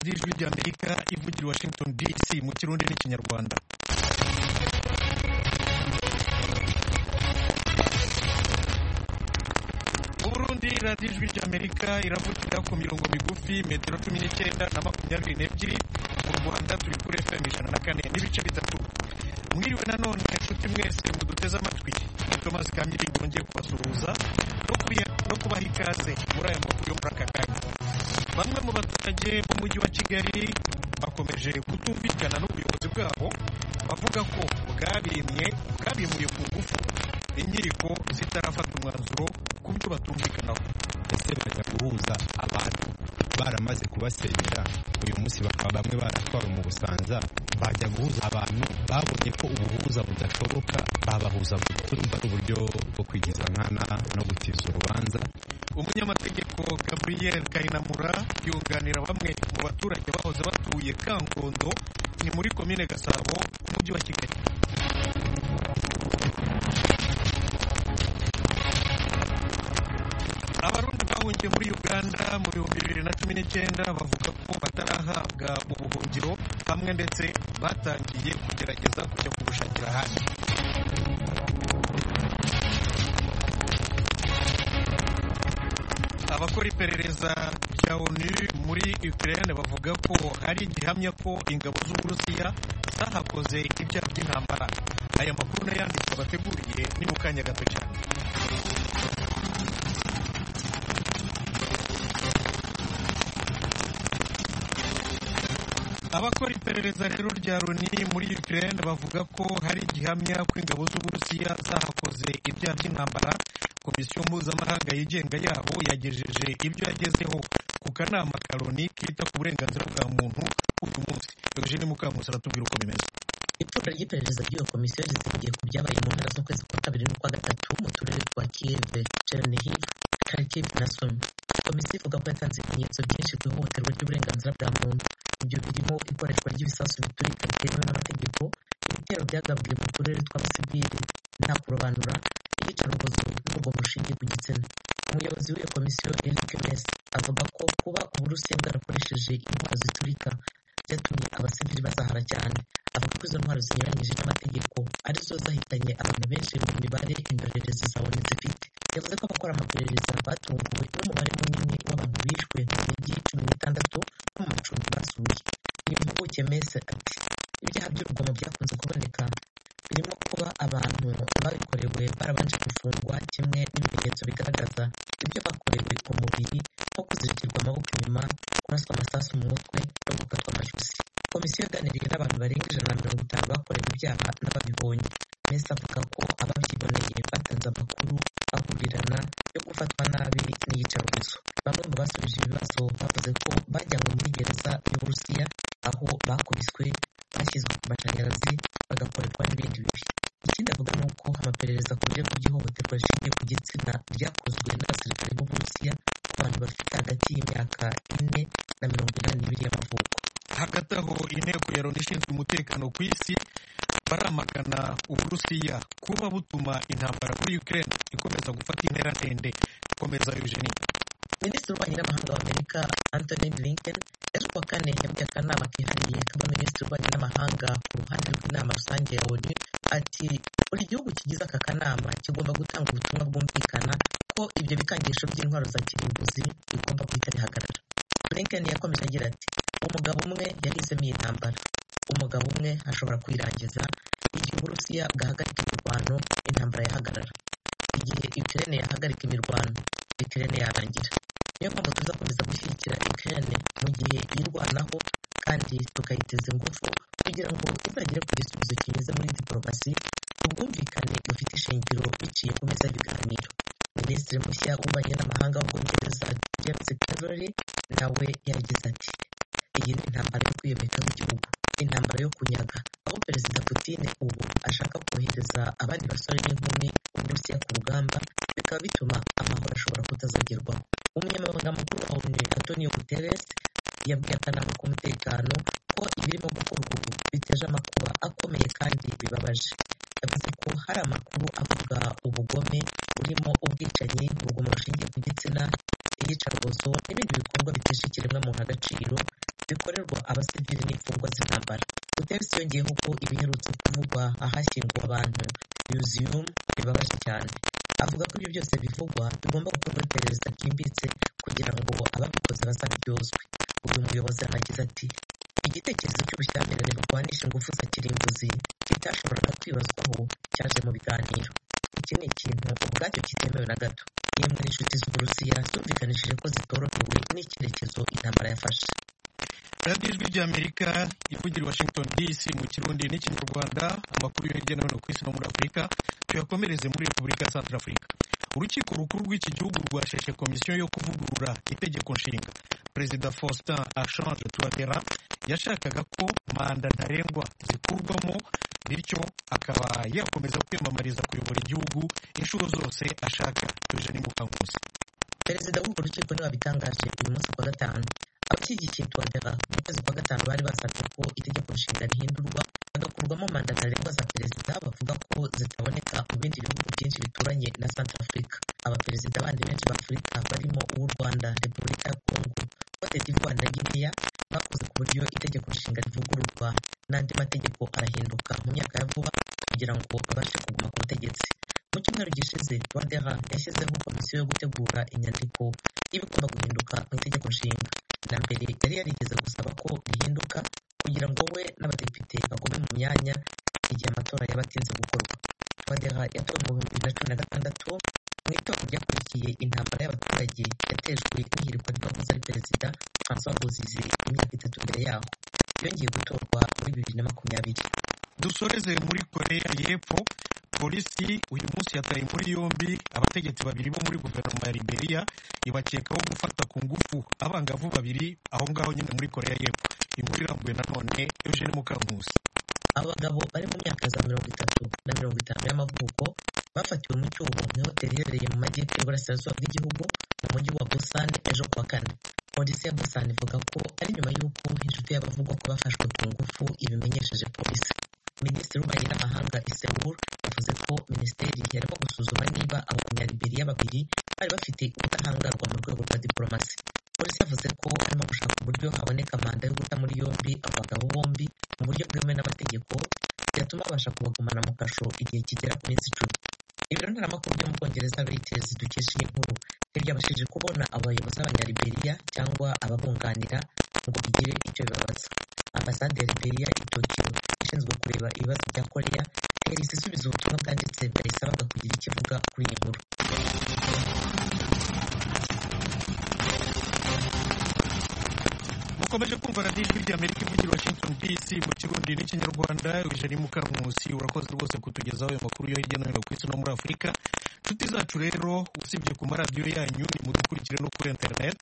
y'ijwi ry'Amerika ivugira i Washington DC mu Kirundi n'Ikinyarwanda Burundi radiyo ijwi ry'Amerika iravugira ku mirongo migufi metero cumi n'icyenda na makumyabiri n'ebyiri mu Rwanda turi kuri FM ijana na kane n'ibice bitatu mwiriwe nanone inshuti mwese muduteze amatwi ni Thomas Kamiri wongeye kubasuhuza no kubaha ikaze muri aya makuru yo muri aka kanya bamwe mu baturage b'umujyi wa Kigali bakomeje kutumvikana n'ubuyobozi bwabo bavuga ko bwabimye bwabimuye ku ngufu inkiko zitarafata umwanzuro ku byo batumvikanaho ese bajya guhuza abantu baramaze kubasenyera uyu munsi bakaba bamwe baratwara mu busanza bajya guhuza abantu babonye ko ubuhuza budashoboka babahuza turumva uburyo bwo kwigiza nkana no gutiza urubanza umunyamategeko gabriel kayinamura yunganira bamwe mu baturage bahoze batuye kangondo ni muri komine gasabo umujyi wa kigali abarundi bahungiye muri uganda mu bihumbi bibiri na cumi n'icyenda bavuga ko batarahabwa ubuhungiro hamwe ndetse batangiye kugerageza kujya kubushakira ahandi abakora iperereza rya onu muri ukraine bavuga ko hari igihamya ko ingabo z'uburusiya zahakoze ibyaha by'intambara aya makuru n'ayanditswe bateguriye ni mu kanya gato cyane abakora iperereza rero rya loni muri ukraine bavuga ko hari igihamya ko ingabo z'uburusiya zahakoze ibyaha by'intambara komisiyo mpuzamahanga yigenga yabo yagejeje ibyo yagezeho ku kanama ka loni kita ku burenganzira bwa muntu uyu munsi eugene mukamusi aratubwira uko bimeze ituro ry'iperereza ry'iyo komisiyo rishingiye ku byabaye mu mpera z'ukwezi kwa kabiri n'ukwa gatatu mu turere twa kiyeve chernihiv kharkiv na sumi komisiyo ivuga ko yatanze ibimenyetso byinshi ku ihohoterwa ry'uburenganzira bwa muntu ibyo birimo ikoreshwa ry'ibisasu biturika bitemewe n'amategeko ibitero byagaburiye mu turere tw'abasivili nta kurobanura iyicarubozo n'urwo rushingiye ku gitsina umuyobozi w'iyo komisiyo eric mesi avuga ko kuba uburusiya bwarakoresheje intwaro ziturika byatumye abasivili bazahara cyane avuga ko izo ntwaro zinyuranyije n'amategeko arizo zahitanye abantu benshi mu mibare indorerezi za loni zifite yavuze ko abakora amaperereza batunguwe n'umubare munini w'abantu bishwe mu mijyi cumi n'itandatu no mu macumbi basuye uyu mpuguke mese ati ibyaha by'urugomo byakunze kuboneka birimo kuba abantu babikorewe barabanje gufungwa kimwe n'ibimenyetso bigaragaza ibyo bakorewe ku mubiri nko kuzirikirwa amaboko inyuma kuraswa amasasu mu mutwe no gukatwa amajosi komisiyo yaganiriye n'abantu barenga ijana na mirongo itanu bakorewe ibyaha n'ababibonye mese avuga ko ababyiboneye batanze amakuru ahurirana yo gufatwa nabi n'iyicarubozo bamwe mu basubije ibibazo bavuze ko bajyanywe muri gereza y'uburusiya aho bakubiswe bashyizwe ku mashanyarazi bagakorerwa n'ibindi bibi ikindi avuga ni uko amaperereza ku birego by'ihohoterwa rishingiye ku gitsina ryakozwe n'abasirikare b'uburusiya ku bantu bafite hagati y'imyaka ine na mirongo inani n'ibiri y'amavuko hagati aho inteko ya loni ishinzwe umutekano ku isi baramagana uburusiya kuba butuma intambara kuri ukraine ikomeza gufata intera ndende gukomeza eugenie minisitiri w'ububanyi n'amahanga w'amerika anthony blinken ejo kuwa kane yabwiye akanama kihariye k'abaminisitiri b'ububanyi n'amahanga ku ruhande rw'inama rusange ya onu ati buri gihugu kigize aka kanama kigomba gutanga ubutumwa bwumvikana ko ibyo bikangisho by'intwaro za kirimbuzi bigomba guhita bihagarara blinken yakomeje agira ati umugabo umwe yahisemo iyi ntambara umugabo umwe ashobora kwirangiza igihe uburusiya bwahagarika imirwano intambara yahagarara igihe ikirere yahagarika imirwano ikirere yarangira niyo mpamvu tuzakomeza gushyigikira ikirere mu gihe yirwanaho kandi tukayiteza ingufu kugira ngo izagere ku gisubizo kinyuze muri diporomasi ubwumvikane bufite ishingiro biciye ku meza y'ibiganiro minisitiri mushya w'ububanyi n'amahanga w'ubwongereza james cleverly nawe yagize ati iyi ni intambara yo kwiyomeka w'igihugu intambara yo kunyaga aho perezida Putin ubu ashaka kohereza abandi basore n'inkumi uburusiya ku rugamba bikaba bituma amahoro ashobora kutazagerwaho umunyamabanga mukuru wa onu antonio guterres yabwiye akanama k'umutekano ko ibirimo gukorwa ubu biteje amakuba akomeye kandi bibabaje yavuze ko hari amakuru avuga ubugome burimo ubwicanyi urugomo rushingiye ku gitsina iyicarubozo n'ibindi bikorwa bitesha ikiremwamuntu agaciro bikorera fprs yongeyeho ko ibiherutse kuvugwa ahashyingwa abantu museum bibabaje cyane avuga ko ibyo byose bivugwa bigomba gukorwa iperereza ryimbitse kugira ngo ababikoze bazaryozwe uyu muyobozi aragize ati igitekerezo cy'ubushyamirane burwanisha ingufu za kirimbuzi kitashoboraga kwibazwaho cyaje mu biganiro iki ni ikintu ubwacyo kitemewe na gato yemwe n'inshuti z'uburusiya zumvikanishije ko zitorohewe n'icyerekezo intambara yafashe radiyo ijwi ry'amerika ivugira i washington dc mu kirundi n'ikinyarwanda amakuru yo hirya no hino ku isi no muri afurika tuyakomereze muri repubulika ya santara afurika urukiko rukuru rw'iki gihugu rwasheshe komisiyo yo kuvugurura itegeko nshinga perezida faustin archange touattara yashakaga ko manda ntarengwa zikurwamo bityo akaba yakomeza kwiyamamariza kuyobora igihugu inshuro zose ashaka eugene mukankusi perezida w'urwo rukiko niwe wabitangaje uyu munsi kuwa gatanu abashyigikiye tuwadera mu kwezi kwa gatanu bari basabye ko itegeko nshinga rihindurwa hagakurwamo manda ntarengwa za perezida bavuga ko zitaboneka mu bindi bihugu byinshi bituranye na santara afurika abaperezida bandi benshi ba afurika barimo uw'u rwanda repubulika ya kongo cote d'ivoire na guinea bakoze ku buryo itegeko nshinga rivugururwa n'andi mategeko arahinduka mu myaka ya vuba kugira ngo babashe kuguma ku butegetsi mu cyumweru gishize tuwadera yashyizeho komisiyo yo gutegura inyandiko y'ibigomba guhinduka mu itegeko nshinga na mbere yari yarigeze gusaba ko rihinduka kugira ngo we n'abadepite bagume mu myanya igihe amatora yaba atinze gukorwa twadera yatowe mu bihumbi bibiri na cumi na gatandatu mu itora ryakurikiye intambara y'abaturage yatejwe n'ihirikwa ry'uwahoze ari perezida francois bozize imyaka itatu mbere yaho yongeye gutorwa muri bibiri na makumyabiri dusoreze muri koreya y'epfo polisi uyu munsi yataye muri yombi abategetsi babiri bo muri guverinoma ya liberia ibakekaho gufata ku ngufu abangavu babiri aho ngaho nyine muri koreya y'epfo inkuru irambuye nanone eugene mukankusi abagabo bari mu myaka za mirongo itatu na mirongo itanu y'amavuko bafatiwe mu cyuho mu hoteli iherereye mu majyepfo y'uburasirazuba bw'igihugu mu mujyi wa busan ejo kuwa kane polisi ya busan ivuga ko ari nyuma y'uko inshuti y'abavugwa ko bafashwe ku ngufu ibimenyesheje polisi minisitiri w'ububanyi n'amahanga isewuru yavuze ko minisiteri yarimo gusuzuma niba abanyaliberiya babiri bari bafite ubudahangarwa mu rwego rwa diporomasi polisi yavuze ko harimo gushaka uburyo haboneka manda yo guta muri yombi abo bagabo bombi mu buryo bwemewe n'amategeko byatuma babasha kubagumana mu kasho igihe kigera ku minsi icumi ibiro ntaramakuru byo mu bwongereza reuters dukesha iyi nkuru ntibyabashije kubona abayobozi b'abanyaliberiya cyangwa ababunganira ngo bigire icyo bibabaza ambasade ya liberia i tokiyo ishinzwe kureba ibibazo bya koreya yahise isubiza ubutumwa bwanditse bwayisabaga kugira icyo ivuga kuri iyi nkuru mukomeje kumva radiyo ijwi ry'amerika ivugira washington dc mu kirundi n'ikinyarwanda ijana mukankusi urakoze rwose kutugezaho ayo makuru yo hirya no hino ku isi no muri afurika inshuti zacu rero usibye ku maradiyo yanyu nimudukurikire no kuri interineti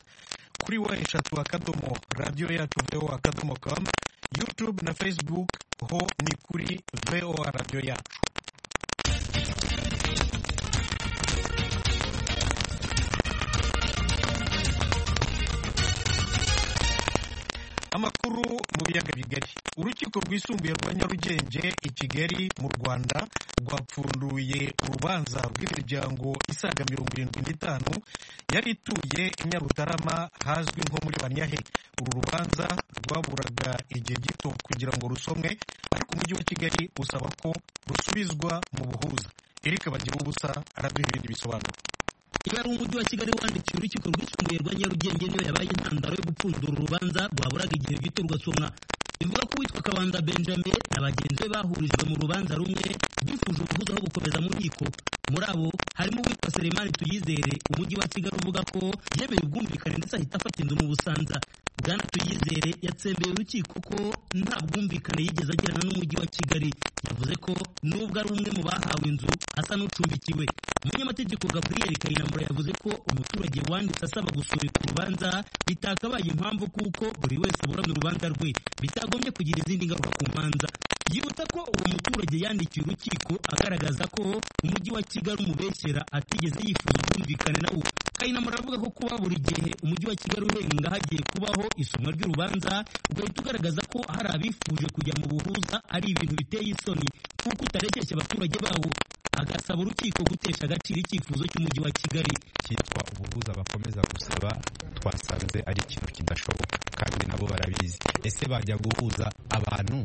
kuri wa eshatu akadomo radiyo yacu voa akadomo kamu yutube na facebook ho ni kuri voa radiyo yacu amakuru mu biyaga bigari urukiko rwisumbuye rwa nyarugenge i kigali mu rwanda rwapfunduye urubanza rw'imiryango isaga mirongo irindwi n'itanu yari ituye i nyarutarama hazwi nko muri banyahe uru rubanza rwaburaga igihe gito kugira ngo rusomwe ariko umujyi wa kigali usaba ko rusubizwa mu buhuza erika bagira ubusa araduha ibindi bisobanuro ibara umujyi wa kigali wandikiye urukiko rwisumbuye rwa nyarugenge niyo yabaye intandaro yo gupfundura urubanza rwaburaga igihe gito rugasomwa bivuga ko uwitwa kabanda benjamin na bagenzi be bahurijwe mu rubanza rumwe bifuje ubuhuza aho gukomeza mu nkiko muri abo harimo uwitwa seremani tuyizere umujyi wa kigali uvuga ko yemeye ubwumvikane ndetse ahita afata inzu mu busanza bwana tuyizere yatsembeye urukiko ko nta bwumvikane yigeze agirana n'umujyi wa kigali yavuze ko nubwo ari umwe mu bahawe inzu asa n'ucumbikiwe umunyamategeko gaburiyeri kayinambura yavuze ko umuturage wanditse asaba gusubika urubanza bitakabaye impamvu kuko buri wese aburana urubanza rwe bitagombye kugira izindi ngaruka ku manza yibuta ko uwo muturage yandikiye urukiko agaragaza ko umujyi wa kigali umubeshyera atigeze yifuza ubwumvikane na wo kayinamura avuga ko kuba buri gihe umujyi wa kigali urenga hagiye kubaho isomwa ry'urubanza ugahita ugaragaza ko hari abifuje kujya mu buhuza ari ibintu biteye isoni kuko utarekesha abaturage bawo agasaba urukiko gutesha agaciro icyifuzo cy'umujyi wa kigali cyitwa ubuhuza bakomeza gusaba twasanze ari ikintu kidashoboka kandi nabo barabizi ese bajya guhuza abantu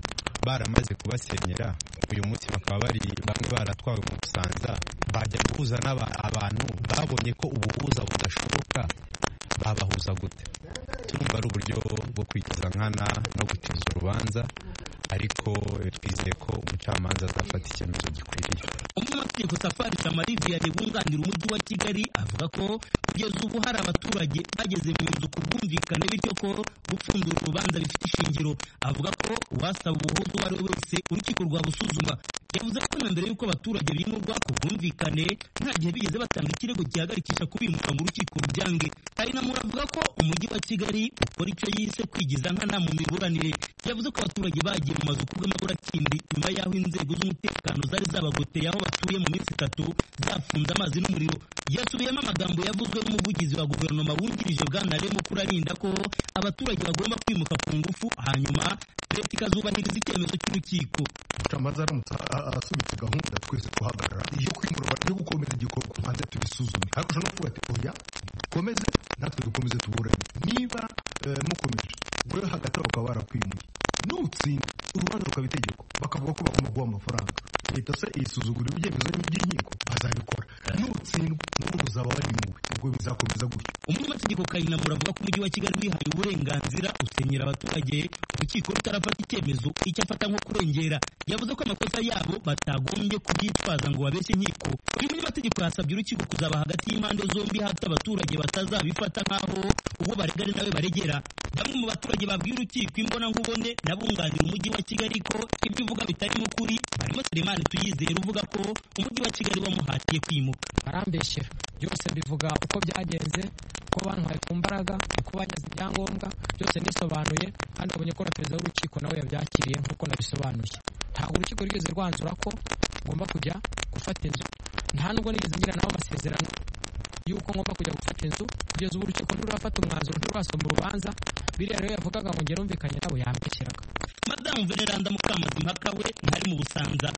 baramaze kubasenyera uyu munsi bakaba bari bamwe baratwawe mu busanza bajya guhuza n'aba- abantu babonye ko ubuhuza budashoboka babahuza gute turumva ari uburyo bwo kwigiza nkana no gutiza urubanza ariko eh, twizeye ko umucamanza azafata icyemezo gikwiriye umunyamategeko safari samariviya wunganira umujyi wa kigali avuga ko kugeza ubu hari abaturage bageze mu nzu ku bwumvikane bityo ko gupfundura urubanza bifite ishingiro avuga ko uwasaba ubuhuza uwo ari we wese urukiko rwabusuzuma yavuze ko na mbere y'uko abaturage bimurwa ku bwumvikane nta gihe bigeze batanga ikirego gihagarikisha kubimura ngo urukiko rubyange Karinamura avuga ko umujyi wa kigali ukora icyo yise kwigiza nkana mu miburanire yavuze ko abaturage bagiye mu mazu kubw'amaburakindi nyuma y'aho inzego z'umutekano zari zabagoteye aho batuye mu minsi itatu zafunze amazi n'umuriro yasubiyemo amagambo yavuzwe n'umuvugizi wa guverinoma wungirije bwanaremo kurarinda ko abaturage bagomba kwimuka ku ngufu hanyuma leta ikazubahiriza icyemezo cy'urukiko umucamanza aramutse a- a- asubitse gahunda twese duhagarara iyo kwimurwa yo gukomeza igikorwa tubanza tubisuzume ariko ushobora kuvuga ati oya komeze natwe dukomeze tuburane niba eh, mukomeje wowe hagati aho bakaba barakwimuye nutsinda urubanza rukaba itegeko bakavuga ko bagomba guha amafaranga leta se isuzugura ibyemezo by'inkiko bazabikora nutsindwa n'ubu uzaba warimuwe ubwo bizakomeza gutyo umunyamategeko kayinamura avuga ko umujyi wa kigali wihaye uburenganzira usenyera abaturage urukiko rutarafata icyemezo icyo afata nko kurengera yavuze ko amakosa yabo batagombye kubyitwaza ngo babeshye inkiko uyu munyamategeko yasabye urukiko kuzaba hagati y'impande zombi hato abaturage batazabifata nk'aho uwo baregana nawe baregera bamwe mu baturage babwiye urukiko imbonakubone n'abunganira umujyi wa kigali ko ibyo uvuga bitarimo ukuri harimo seremani tuyizera uvuga ko umujyi wa kigali wamuhatiye kwimuka barambeshyera byose mbivuga uko byagenze ko bantwaye ku mbaraga ko banyaze ibyangombwa byose nisobanuye kandi babonye ko na perezida w'urukiko nawe yabyakiriye nk'uko nabisobanuye ntabwo urukiko rwigeze rwanzura ko ngomba kujya gufata inzu nta nubwo nigeze ngira nawe amasezerano y'uko ngomba kujya gufata inzu kugeza ubu urukiko ntirurafata umwanzuro ntirurasoma urubanza biriya rero yavugaga ngo ngere umvikanye nawe yambeshyeraga madamu veneranda mukamazimpaka we ntari mu busanza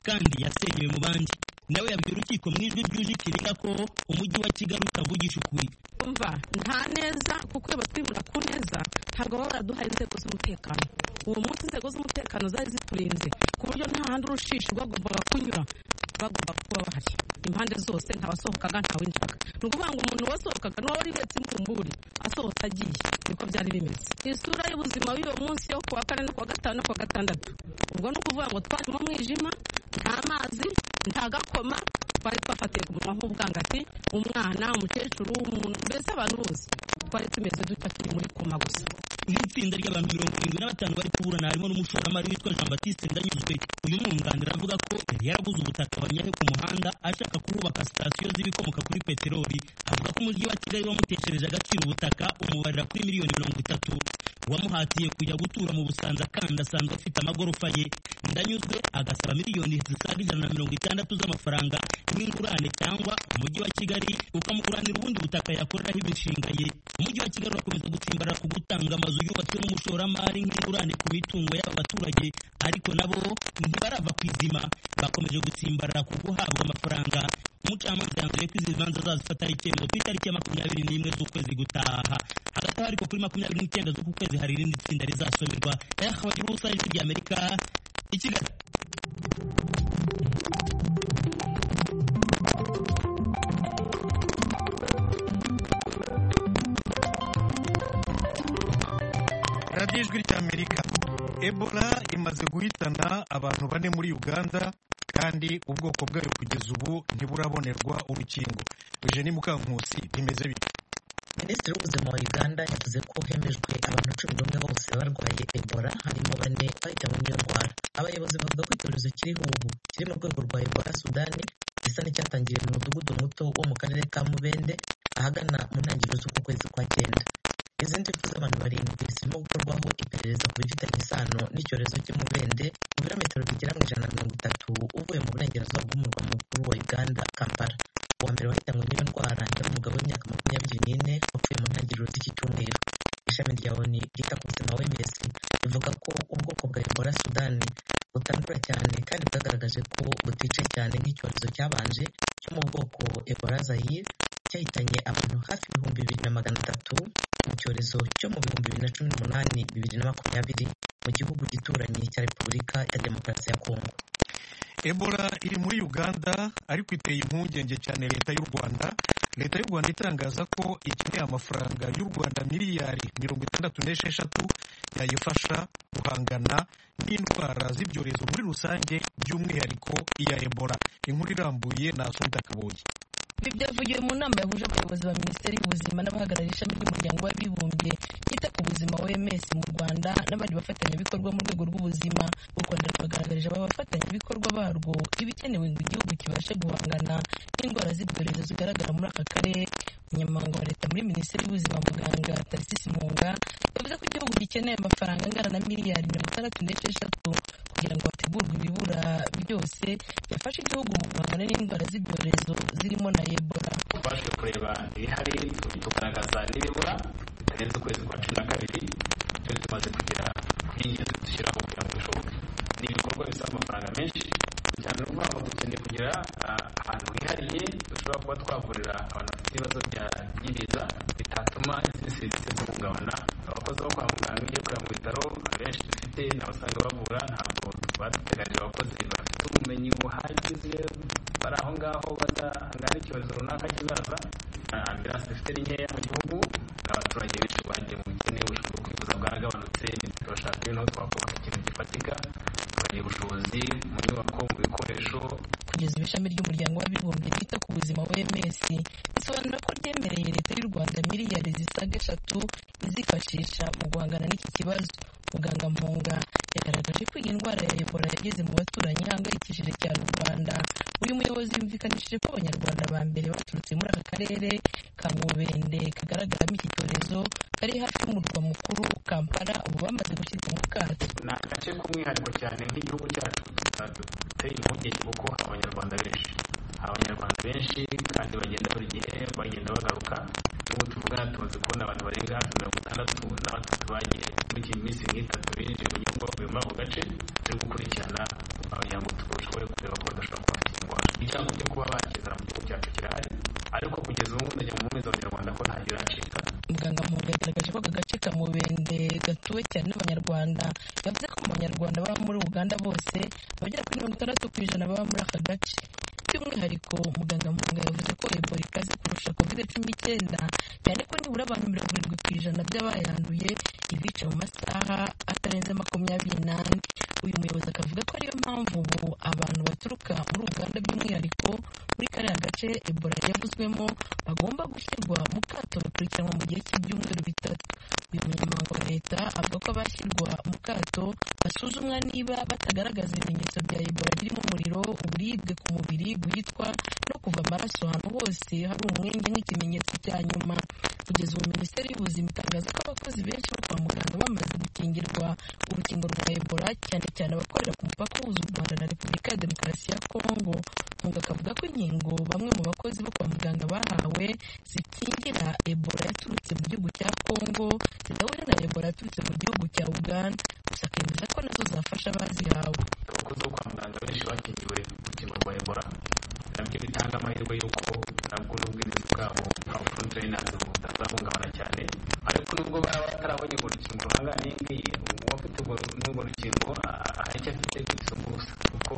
kandi yasenyewe mu bandi nawe yabwiye urukiko mu ijwi ryuje ikirenga ko umujyi wa kigali utavugisha ukuri umva nta neza kuko iyo batwimura ku neza ntabwo baba baraduhaye inzego z'umutekano uwo munsi inzego z'umutekano zari ziturinze ku buryo nta handi urushishi rwagombaga kunyura bagomba kuba bahari impande zose ntawasohokaga ntawinjiraga ni ukuvuga ngo umuntu wasohokaga ni wari uhetse imvumburi asohotse agiye niko byari bimeze isura y'ubuzima bw'uwo munsi yo kuwa kane no kuwa gatanu no kuwa gatandatu ubwo ni ukuvuga ngo twari mu mwijima nta mazi nta gakoma twari twafatiye ku munwa nk'ubwangati umwana umukecuru umuntu mbese abantu bose twari tumeze dutya turi muri koma gusa nk'itsinda ry'abantu mirongo irindwi na batanu bari kuburana harimo n'umushoramari witwa jean batiste ndanyuzwe uyu mwunganira avuga ko yari yaraguze ubutaka banyahe ku muhanda ashaka kuhubaka sitasiyo z'ibikomoka kuri peteroli avuga ko umujyi wa kigali wamuteshereje agaciro ubutaka umubarira kuri miliyoni mirongo itatu wamuhatiye kujya gutura mu busanza kandi asanzwe afite amagorofa ye ndanyuzwe agasaba miliyoni zisaga ijana na mirongo itandatu z'amafaranga y'ingurane cyangwa umujyi wa kigali ukamuguranira ubundi butaka yakoreraho imishinga ye umujyi wa kigali urakomeza gutsimbarara ku gutanga amazu yubatswe n'umushoramari nk'ingurane ku mitungo y'aba baturage ariko nabo ntibarava ku izima bakomeje gutsimbarara ku guhabwa amafaranga umucamanza yanzuye ko izi manza azazifataho icyemezo ku itariki ya makumyabiri n'imwe z'ukwezi gutaha hagati aho ariko kuri makumyabiri n'icyenda z'uku kwezi hari irindi tsinda rizasomerwa yahawe ubusa ijwi ry'amerika i kigali radiyo ijwi ry'amerika ebola imaze guhitana abantu bane muri uganda kandi ubwoko bwayo kugeza ubu ntiburabonerwa urukingo eugenie mukankusi bimeze bityo minisitiri w'ubuzima wa uganda yavuze ko hemejwe abantu cumi n'umwe bose barwaye ebola harimo bane bahitanywe n'iyo ndwara abayobozi bavuga ko icyorezo kiriho ubu kiri mu rwego rwa ebola sudani gisa n'icyatangiye mu mudugudu muto wo mu karere ka mubende ahagana mu ntangiriro z'uku kwezi kwa cyenda izindi fu z'abantu barindwi zirimo gukorwaho iperereza ku bifitanye isano n'icyorezo cy'umubende mu birometero bigera mu ijana na mirongo itatu uvuye mu burengerazuba bw'umurwa mukuru wa uganda kampala uwa mbere wahitanywe n'iyo ndwara yari umugabo w'imyaka makumyabiri n'ine wapfuye mu ntangiriro z'iki cyumweru ishami rya oni ryita ku buzima wms rivuga ko ubwoko bwa ebola sudani butandura cyane kandi bwagaragaje ko butice cyane nk'icyorezo cyabanje cyo mu bwoko ebola zayire cyahitanye abantu hafi ibihumbi bibiri na magana atatu mu cyorezo cyo mu bihumbi bibiri na cumi n'umunani bibiri na makumyabiri mu gihugu gituranye cya repubulika ya demokarasi ya kongo ebola iri muri uganda ariko iteye impungenge cyane leta y'u rwanda leta y'u rwanda itangaza ko ikeneye amafaranga y'u rwanda miliyari mirongo itandatu n'esheshatu yayifasha guhangana n'indwara z'ibyorezo muri rusange by'umwihariko iya ebola inkuru irambuye na asundakaboye ibi byavugiwe mu nama yahuje abayobozi ba minisiteri y'ubuzima n'abahagarariye ishami ry'umuryango w'abibumbye yita ku buzima oms mu rwanda n'abandi bafatanyabikorwa mu rwego rw'ubuzima u rwanda rwagaragarije aba bafatanyabikorwa barwo ibikenewe ngo igihugu kibashe guhangana n'indwara z'ibyorezo zigaragara muri aka karere umunyamabanga wa leta muri minisiteri y'ubuzima muganga tarisisi munga yavuze ko igihugu gikeneye amafaranga angana na miliyari mirongo itandatu n'esheshatu kugira ngo hategurwe ibibura byose byafasha igihugu mu guhangana n'indwara z'ibyorezo zirimo na ebola tubashije kureba ibihari tugaragaza n'ibibura bitarenze ukwezi kwa cumi na kabiri twe tumaze kugera kuri ingenzi dushyiraho kugira ngo bishoboke ni ibikorwa bisaba amafaranga menshi cyane no kuvuga ngo dukeneye kugira ah, ahantu hihariye dushobora kuba twavurira abantu bafite ibibazo bya nyiriza bitatuma izindi serivisi zihungabana abakozi bo kwa muganga iyo kujya mu bitaro abenshi dufite n'abasanga bavura ntabwo baduteganije abakozi bafite ubumenyi buhagije bari aho ngaho badahangana n'icyorezo runaka kizaza Ah, ambilanse dufite ni nkeya mu gihugu abaturage benshi bagiye mu bukene ubushobozi bwo kwivuza bwaragabanutse turashaka ibintu twakubaka ikintu gifatika tukagira ubushobozi mu nyubako mu bikoresho kugeza ubu ishami ry'umuryango w'abibumbye ryita ku buzima oms risobanura ko ryemereye leta y'u rwanda miliyari zisaga eshatu izifashisha mu guhangana n'iki kibazo muganga mpunga yagaragaje ko iyi ndwara ya ebola yageze mu baturanyi ihangayikishije cyane u rwanda uyu muyobozi yumvikanishije ko abanyarwanda ba mbere baturutse muri aka karere ka mubende kagaragaramo iki cyorezo kari hafi y'umurwa mukuru kampala ubu bamaze gushyirwa mu kato ni agace k'umwihariko cyane nk'igihugu cyacu duteye impungenge kuko hari abanyarwanda benshi hari abanyarwanda benshi kandi bagenda buri gihe bagenda bagaruka n'ubu tuvugana tumaze kubona abantu barenga hafi mirongo itandatu n'abatatu bagiye muri iyi minsi nk'itatu binjiye mu gihugu bavuye muri ako gace turi gukurikirana kugira ngo dushobore kureba ko badashobora kuba bafite indwara icyago cyo kuba bakizana mu gihugu cyacu kirahari ariko kugeza ubu ndajya mu mezi abanyarwanda ko nta biracika muganga mpunga yagaragaje ko aka gace ka mubende gatuwe cyane n'abanyarwanda yavuze ko mu banyarwanda baba muri uganda bose abagera kuri mirongo itandatu ku ijana baba muri aka gace by'umwihariko muganga mpunga yavuze ko ebola ikaze kurusha kovide cumi n'icyenda cyane ko nibura abantu mirongo irindwi ku ijana by'abayanduye ibica mu masaha atarenze makumyabiri n'ane uyu muyobozi akavuga ko ariyo mpamvu ubu abantu baturuka muri uganda by'umwihariko muri kariya gace ebola yavuzwemo bagomba gushyirwa mu kato bakurikiranwa mu gihe cy'ibyumweru bitatu uyu munyamabanga wa leta avuga ko abashyirwa mu kato basuzumwa niba batagaragaza ibimenyetso bya ebola birimo umuriro uburibwe ku mubiri guhitwa no kuva amaraso ahantu hose hari umwenge nk'ikimenyetso cya nyuma kugeza ubu minisiteri y'ubuzima itangaza ko abakozi benshi bo kwa muganga bamaze gukingirwa urukingo rwa ebola cyane cyane abakorera ku mupaka uhuza u rwanda na repubulika ya demokarasi ya kongo munga akavuga ko inkingo bamwe mu bakozi bo kwa muganga bahawe zikingira ebola yaturutse mu gihugu cya kongo zidahura na ebola yaturutse mu gihugu cya uganda gusa akemeza ko nazo zafasha abazihawe abakozi bo kwa muganga benshi bakingiwe urukingo rwa ebola nabyo bitanga amahirwe y'uko nabwo n'ubwirinzi bwabo nta bufundrainazi butazahungabana cyane ariko nubwo baba batarabonye urwo rukingo aha n'iyi ngiyi uwafite urwo n'urwo rukingo aracyafite ibisuko gusa kuko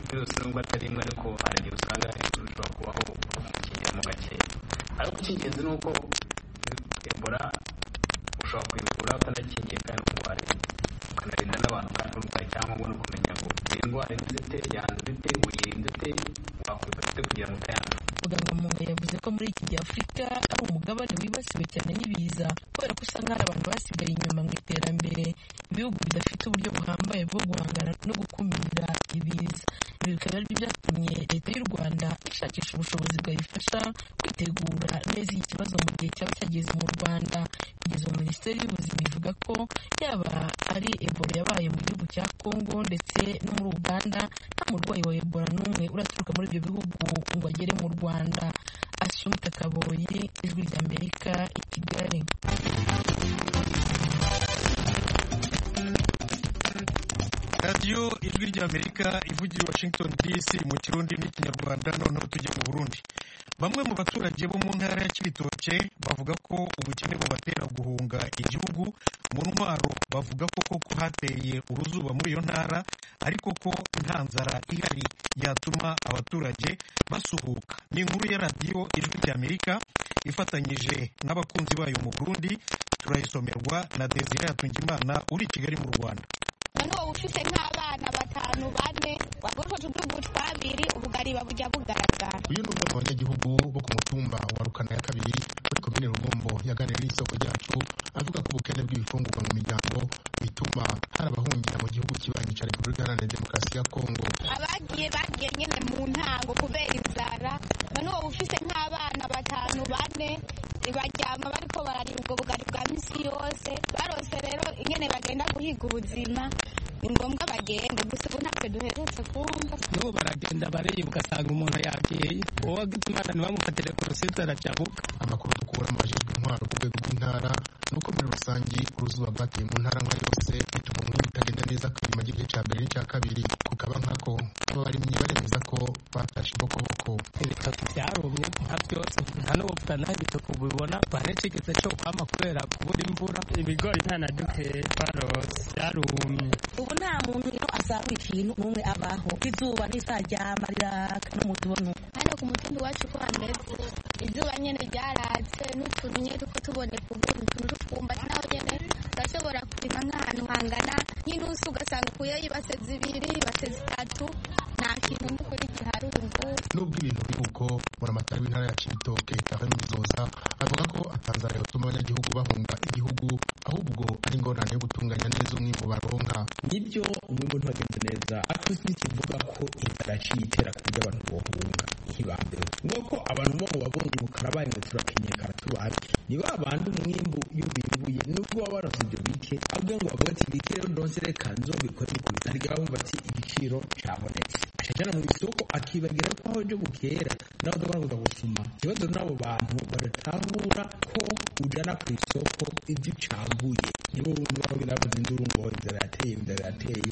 virusi nubwo atari imwe ariko hari igihe usanga ishobora kubaho ukingira mu gakeya ariko icy'ingenzi ni uko ebola ushobora kuyivura utanakingiye kandi urwaye ukanarinda n'abantu kandi urwaye cyangwa ubona ukumenya ngo iyi ndwara ivura ite yanduye ite uyirinda ite wakwita ute kugira ngo utayanduza muganga munga yavuze ko muri iki gihe afurika ari umugabane wibasiwe cyane n'ibiza kubera ko usanga hari abantu basigaye inyuma mu iterambere ibihugu bidafite uburyo buhambaye bwo guhangana no gukumira ibiza ibi bikaba ari byo byatumye leta y'u rwanda ishakisha ubushobozi bwayifasha kwitegura neza iki kibazo mu gihe cyaba cyageze mu rwanda kugeza ubu minisiteri y'ubuzima ivuga ko yaba ari ebola yabaye mu gihugu cya kongo ndetse no muri uganda nta murwayi wa ebola n'umwe uraturuka muri ibyo bihugu ngo agere mu rwanda asumta kaboyi ijwi ry'amerika i kigali radiyo ijwi ry'amerika ivugira i washington dc mu kirundi n'ikinyarwanda noneho tujya mu burundi bamwe mu baturage bo mu ntara ya kibitoke bavuga ko ubukene bubatera guhunga igihugu mu ntwaro bavuga ko koko hateye uruzuba muri iyo ntara ariko ko nta nzara ihari yatuma abaturage basuhuka ni inkuru ya radiyo ijwi ry'amerika ifatanyije n'abakunzi bayo mu burundi turayisomerwa na desire hatungimana uri i kigali mu rwanda noneho ufite nk'abana batanu bane wagokoje uduhugu twabiri ubugariba bujya bugaragara uyu ni umwe mu banyagihugu bo ku mutumba wa rukana ya kabiri muri komine rugombo yaganiriye n'isoko ryacu avuga ko ubukene bw'ibifungurwa mu miryango bituma hari abahungira mu gihugu kibanyi cya repubulika iharanira demokarasi ya kongo abagiye bagiye nyine mu ntango kubera inzara noneho ufite nk'abana batanu bane baryama bariko bararira ubwo bugari bwa misi yose barose rero ingene bagenda guhiga ubuzima ni ngombwa bagende gusa ubu ntabwo duheretse kumva n'ubu baragenda bareba ugasanga umuntu yagiye uwo imana ntibamufatire koroside aracyabuka amakuru dukura mu bajejwe intwaro ku rwego rw'intara ni uko muri rusange uruzuba rwateye mu ntara nka yose bituma umwe bitagenda neza kwirima igice cya mbere n'icya kabiri kukaba nkako abarimyi baremeza ko batashe ibokoboko ibitoki byarumye nka byose nta n'ubupfura nta ibitoki ubibona twanacikitse cyo kwama kubera kubura imvura ibigori nta na duteye twarose byarumye ubu nta muntu ino azabura ikintu n'umwe abaho izuba ntizaryama riraka n'umuntu ubona uko hano ku mutumbi wacu uko hameze izuba nyene ryaratse n'utuntu nyene tuko tuboneka ubu utuntu tw'utwumbati naho nyene urashobora kurima nk'ahantu hangana n'inusu ugasanga ukuyeho ibase zibiri ibase zitatu nta kintu n'ukuri gihari ubu ngubu nubwo ibintu biri uko buramatari w'intara ya cibitoke tahe mizoza avuga ko atanzara yotuma abanyagihugu bahunga igihugu ahubwo ari ingorane yo gutunganya neza umwimbu baronka nibyo umwimbu ntiwagenze neza ariko ntikivuga ko inzara yaciye itera ku buryo abantu bohunga ntibambeho nuko abantu bo babonye mukarabaye ngo turakenyekana tubabe ni ba bandi umwimbu iyo bimbuye nubwo baba baravuze ibyo bike ahubwo ngo bavuga ati bike rero ndonse reka nzobikore ikubita ntirya bumva ati igiciro cyabonetse ashajana mu isoko akibagira ko aho ibyo bukera nawe udakora gusuma ikibazo n'abo bantu badatahura ko ujana ku isoko ibyo ucambuye nibo urumva aho biravuze induru ngo inzara yateye inzara yateye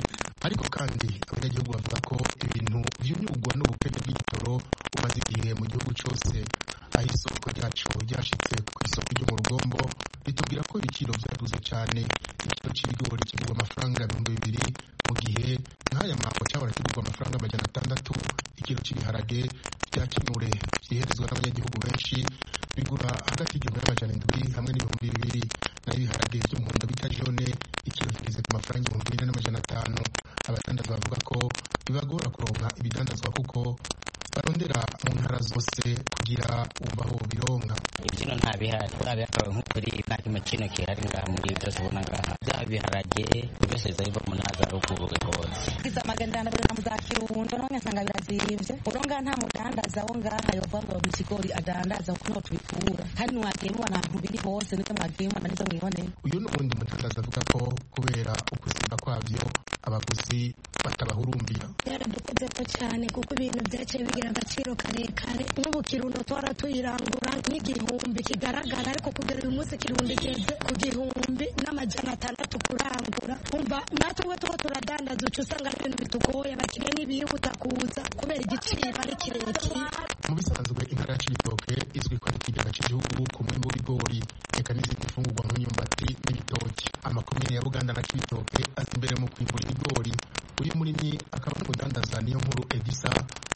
ariko kandi abanyagihugu bavuga ko ibintu by'imyugwa n'ubukene bw'igitoro bumaze igihe mu gihugu cyose aho isoko ryacu ryashitse ku isoko ryo mu rugombo ritubwira ko ibiciro byaduze cyane igiciro cy'ibigori kigurwa amafaranga ibihumbi bibiri mu gihe nk'aya mambo cyahora kigurwa amafaranga amajana atandatu ikiro cy'ibiharage bya kinure byiherezwa n'abanyagihugu benshi bigura hagati y'igihumbi n'amajana indwi hamwe n'ibihumbi bibiri naho ibiharage by'umuhondo bita jone ikiro kigeze ku mafaranga ibihumbi bine n'amajana atanu abadandaza bavuga ko bibagora kuronka ibidandazwa kuko barondera mu ntara zose kugira ubaho bironka ibiciro nta bihari urabiha akabaye nk'ukuri nta kimwe kino gihari ngaha muri ibi byose ubona ngaha byaba biharage byose biza biva mu ntara za ruguru rwose iza magana atanu na za kirundo none nsanga birazimvye uronga nta mudandaza wo ngaha yovavuga ngo ikigori adandaza kuko niho tubikura kandi ntiwagemura ahantu biri hose n'ibyo mwagemura n'izo mwiboneye uyu ni uwundi mudandaza avuga ko kubera ukuziba kwabyo abaguzi batabahurumbiye byaradukozeko cyane kuko ibintu byaciye bigira agaciro karekare n'ubu kirundo twara tuyirangura nk'igihumbi kigaragara ariko kugera uyu munsi kirundo igeze ku gihumbi n'amajana atandatu kurangura umva natwe ubwo tuba turadandaza uca usanga ari ibintu bitugoye abakiriya ntibiri butakuza kubera igiciro ari kirekire mu bisanzwe intara ya cibitoke izwi ko ari ikigega cy'igihugu ku mwimbu w'ibigori reka n'izindi mfungurwa nk'imyumbati n'ibitoki amakomine ya buganda na cibitoke azi imbere mu kwimbura ibigori uyu murimyi akaba n'umudandaza niyo nkuru edisa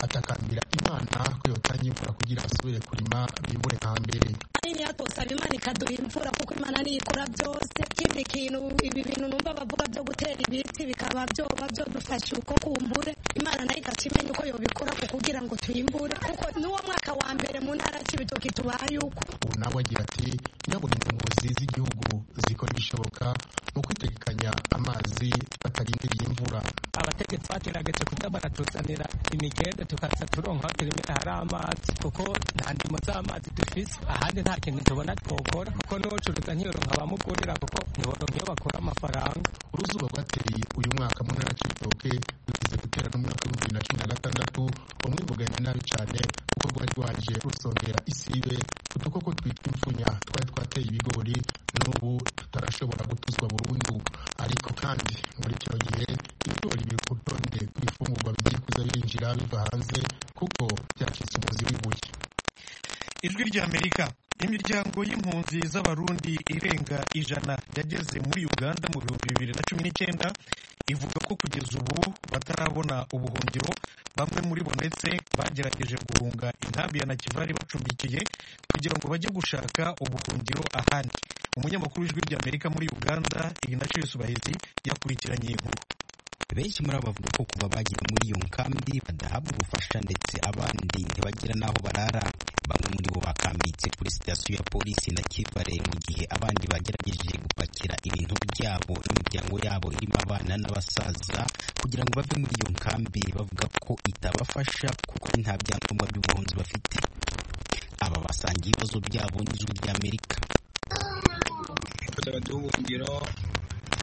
atakambira imana ko yotanga imvura kugira asubire kurima bimbure nka mbere nini yatosaba imana ikaduha imvura kuko imana niyo ikora byose ikindi kintu ibi bintu numva bavuga byo gutera ibiti bikaba byoba byodufasha uko kumbure imana nayo igaca imenya uko yobikora ku kugira ngo tuyimbure kuko n'uwo mwaka wa mbere mu ntara cy'ibitoki tubaye uko ubu nawe agira ati nyaburinda umuyobozi z'igihugu zikora ibishoboka mu kwitegekanya amazi batarindiriye imvura abategetsi bateragetse kuba baratuzanira imigende tukaza turonka kirimera hari amazi kuko nta ndimo z'amazi dufise ahandi nta kintu tubona twokora kuko n'ubucuruza ntiyoronka abamugurira kuko ntiboronka iyo bakora amafaranga uruzuba rwateye uyu mwaka mu ntara cy'ibitoke rugeze gutera n'umwaka w'ibihumbi bibiri na cumi na gatandatu umwe bugenda nabi cyane kuko rwari rwaje rusongera isibe udukoko twitwa imfunya twari twateye ibigori n'ubu tutarashobora gutuzwa burundu ariko kandi muri kino gihe gutora ibi ku rutonde rw'ifungurwa bigiye kuza binjira biva hanze kuko byacitse umuzi w'ibuye ijwi ry'amerika imiryango y'impunzi z'abarundi irenga ijana yageze muri uganda mu bihumbi bibiri na cumi n'icyenda ivuga ko kugeza ubu batarabona ubuhungiro bamwe muri bo ndetse bagerageje guhunga inkambi ya nakivari bacumbikiye kugira ngo bajye gushaka ubuhungiro ahandi umunyamakuru w'ijwi ry'amerika muri uganda ignatius bahizi yakurikiranye iyi nkuru benshi muri abo bavuga ko kuva bagera muri iyo nkambi badahabwa ubufasha ndetse abandi ntibagira n'aho barara bamwe muri bo bakambitse kuri sitasiyo ya polisi na kivare mu gihe abandi bagerageje gupakira ibintu byabo n'imiryango yabo irimo abana n'abasaza kugira ngo bave muri iyo nkambi bavuga ko itabafasha kuko nta byangombwa by'ubuhunzi bafite aba basangiye ibibazo byabo n'ijwi ry'amerika baduha ubuhungiro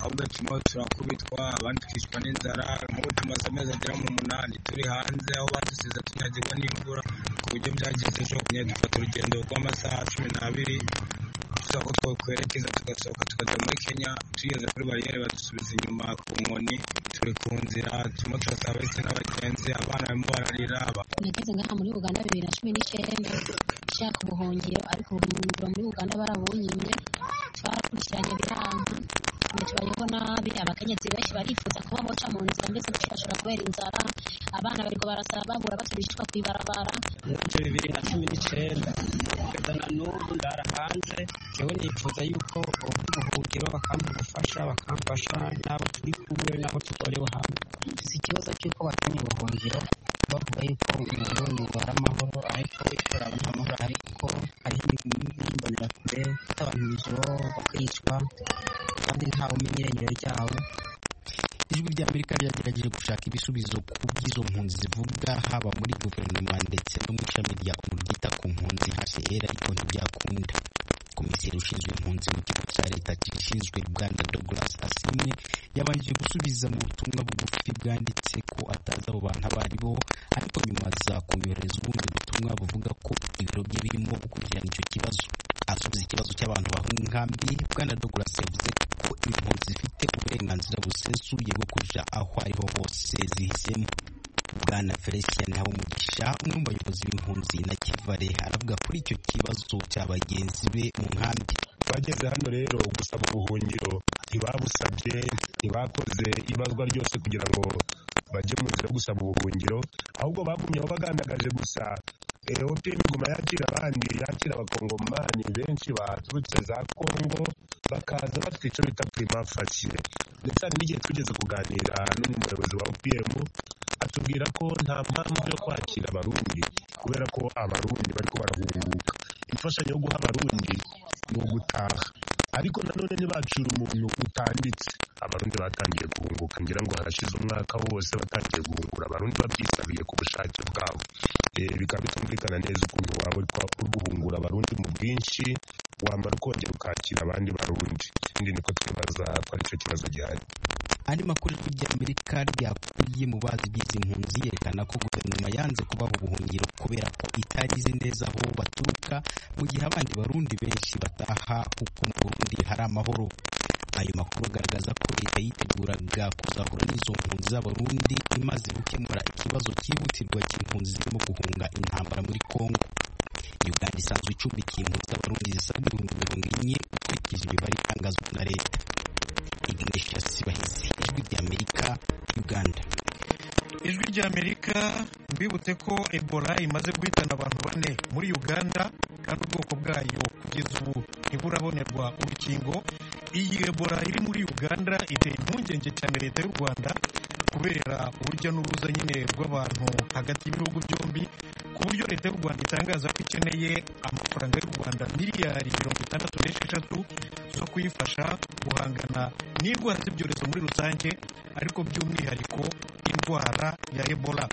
ahubwo turimo turakubitwa abandi tukicwa n'inzara nk'ubu tumaze amezi agera mu munani turi hanze aho badusize tunyagirwa n'imvura ku buryo byagenze ejo kunyara dufata urugendo rw'amasaha cumi n'abiri tuza ko twakwerekeza tugasohoka tukajya muri kenya tugeze kuri bariyeri badusubiza inyuma ku nkoni turi ku nzira turimo turasaba ndetse n'abagenzi abana barimo bararira nageze ngaha muri uganda bibiri na cumi n'icyenda nshaka ubuhungiro ariko ubuhungiro muri uganda barabunyimye twarakurikiranye biranga tubayeho nabi abakenyezi benshi barifuza kuba boca mu nzira mbese bashobora kubera inzara abana bariko barasaba babura baturishwa kw'ibarabara ibyo bibiri na cumi n'icyenda kugeza na n'ubu ndara hanze njyewe nifuza yuko ubuhungiro bakampa ubufasha bakamfasha n'abo turi kumwe n'abo tutorewe hamwe si ikibazo cy'uko batumye ubuhungiro bavuga yuko umurundi wari amahoro ariko ikoranabuhanga amahoro ariko hariho n'imbonerakure abantu ijoro bakicwa kandi ntawe umenya irengero ryabo ijwi ry'amerika ryagerageje gushaka ibisubizo ku by'izo mpunzi zivuga haba muri guverinoma ndetse no mu ishami rya onu ryita ku mpunzi hcr ariko ntibyakunda komiseri ushinzwe impunzi mu kigo cya leta gishinzwe uganda douglas asimwe yabanje gusubiza mu butumwa bugufi bwanditse ko atazi abo bantu abo ari bo ariko nyuma aza kumyoherereza ubundi butumwa buvuga ko ibiro bye birimo gukurikirana icyo kibazo asubiza ikibazo cy'abantu bahunga inkambi bwana douglas yavuze ko impunzi zifite uburenganzira busesuye bwo kuja aho ariho hose zihisemo bwana felicien habumugisha umwe mu bayobozi b'impunzi na kivare aravuga kuri icyo kibazo cya bagenzi be mu nkambi abageze hano rero gusaba ubuhungiro ntibabusabye ntibakoze ibazwa ryose kugira ngo bajye mu nzira yo gusaba ubuhungiro ahubwo bagumye aho bagandagaje gusa eopm iguma yakira abandi yakira abakongomani benshi baturutse za kongo bakaza bafite icyo bita primafashe ndetse hari n'igihe tugeze kuganira n'umwe muyobozi wa opm atubwira ko nta mpamvu yo kwakira abarundi kubera ko abarundi bariko barahunguka imfashanyo yo guha abarundi ni ugutaha ariko nanone ntibacura umuntu utanditse abarundi batangiye guhunguka ngira ngo harashize umwaka wose batangiye guhungura abarundi babyisabiye ku bushake bwabo bikaba bitumvikana neza ukuntu waba uri guhungura abarundi mu bwinshi wamara ukongera ukakira abandi barundi ikindi niko twibaza ko aricyo kibazo gihari andi makuru ijwi ry'amerika ryakuye mu bazi bw'izi mpunzi yerekana ko guverinoma yanze kubaha ubuhungiro kubera ko itarizi neza aho baturuka mu gihe abandi barundi benshi bataha kuko mu burundi hari amahoro ayo makuru agaragaza ko leta yiteguraga kuzahura n'izo mpunzi z'abarundi imaze gukemura ikibazo cyihutirwa cy'impunzi zirimo guhunga intambara muri kongo uganda isanzwe icumbikiye impunzi z'abarundi zisaga ibihumbi mirongo ine ukurikije imibare itangazwa na leta ignatius bahizi ijwi ry'amerika uganda ijwi ry'amerika mbibutse ko ebola imaze guhitana abantu bane muri uganda kandi ubwoko bwayo kugeza ubu ntiburabonerwa urukingo iyi ebola iri muri uganda iteye impungenge cyane leta y'u rwanda kubera urujya n'uruza nyine rw'abantu hagati y'ibihugu byombi ku buryo leta y'u rwanda itangaza ko ikeneye amafaranga y'u rwanda miliyari mirongo itandatu n'esheshatu zo kuyifasha guhangana n'indwara z'ibyorezo muri rusange ariko by'umwihariko indwara ya ebola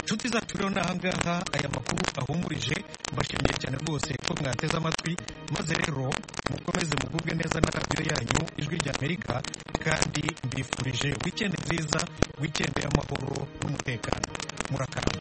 inshuti zacu rero ni ahangaha aya makuru ahumurije mbashimiye cyane rwose ko mwateze amatwi maze rero mukomeze mugubwe neza na radiyo yanyu ijwi ry'amerika kandi mbifurije wikendi nziza wikendi y'amahoro n'umutekano murakamba